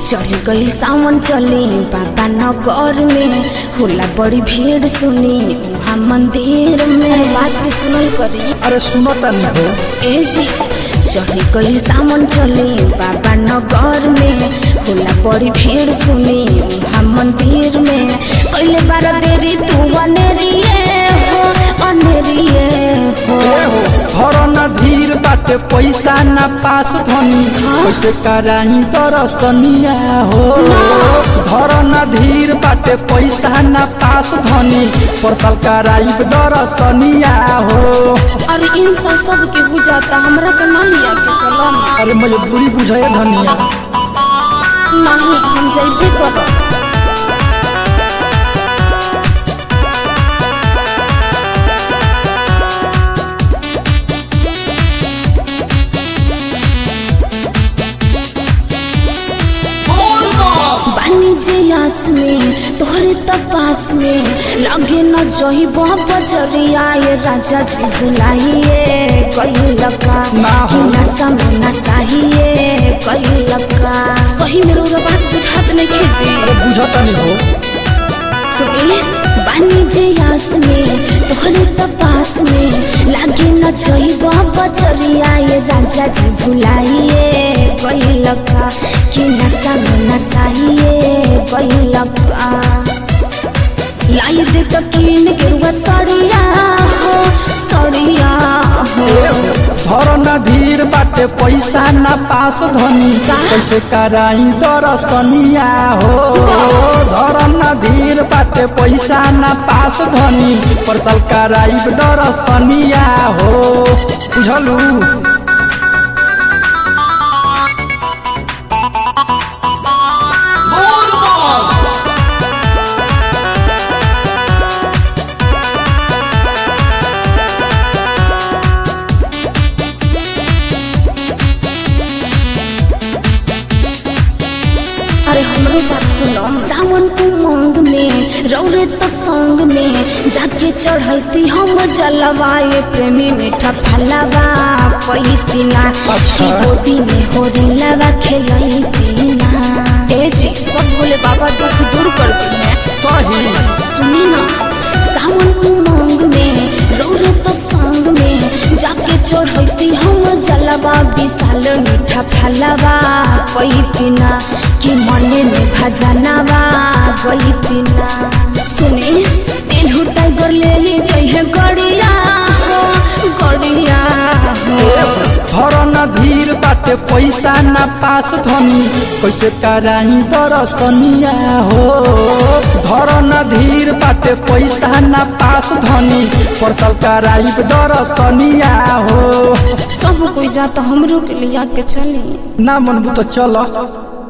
चढ़ गई सावन चली बाबा नगर में होला बड़ी भीड़ सुनी वहाँ मंदिर में बात भी सुनल करी अरे सुनो तनी हो ए जी चढ़ गई सावन चली बाबा नगर में होला बड़ी भीड़ सुनी वहाँ मंदिर में कैले बार देरी तू अनेरिए हो अनेरिए हो ए हो घर न धीर बाटे पैसा न पास धनी कैसे कराही दरसनिया हो घर न धीर बाटे पैसा न पास धनी परसल कराई दरसनिया हो और इन सब सब के बुझाता हमरा के ना लिया के चलो ना अरे मजबूरी बुझे धनिया नहीं हम जैबे करो वाणिज्य यास में तोहरे तपास में लगे न जही बजरिया ये राजा जी बुलाइए कई लका ना हो। नशा में नशाइए कई लका सही में रो बात बुझात नहीं खेती अरे बुझतनी हो सुनिए वाणिज्य यास में तोहरे तपास में लागे न जइब बचरिया ये राजा जी भुलाइए गई लका कि नशा में नशाइए गई लका लाई दे तो कीन गेरुआ सड़िया हो सड़िया हो धर न धीर बाटे पैसा न पास धनी का? कैसे कराई दरसनिया हो धर न धीर बाटे पैसा न पास धनी परसल कराई दरसनिया हो बुझलू अरे हमरो बात सुनो सावन के मांग में रौरे तो संग में जाके चढ़ैती हम जलवाए प्रेमी मीठा फलवा पैती ना अच्छा। की गोदी में होरी लवा खेलैती ना ए जी सब बोले बाबा दुख दूर कर दी है सही सुनी ना सावन के मांग में रौरे तो संग में जाके चढ़ैती हम जलवा विशाल मीठा फलवा पैती ना कि मने में भजनवा गई पिना सुने तेलहु टाइगर ले ही जइहे गड़िया हो गड़िया हो धर न धीर बाटे पैसा न पास धनी कैसे कराई दरसनिया हो धर न धीर बाटे पैसा न पास धनी परसल कराई दरसनिया हो सब कोई जाता हमरो के लिया के चली ना मनबू तो चल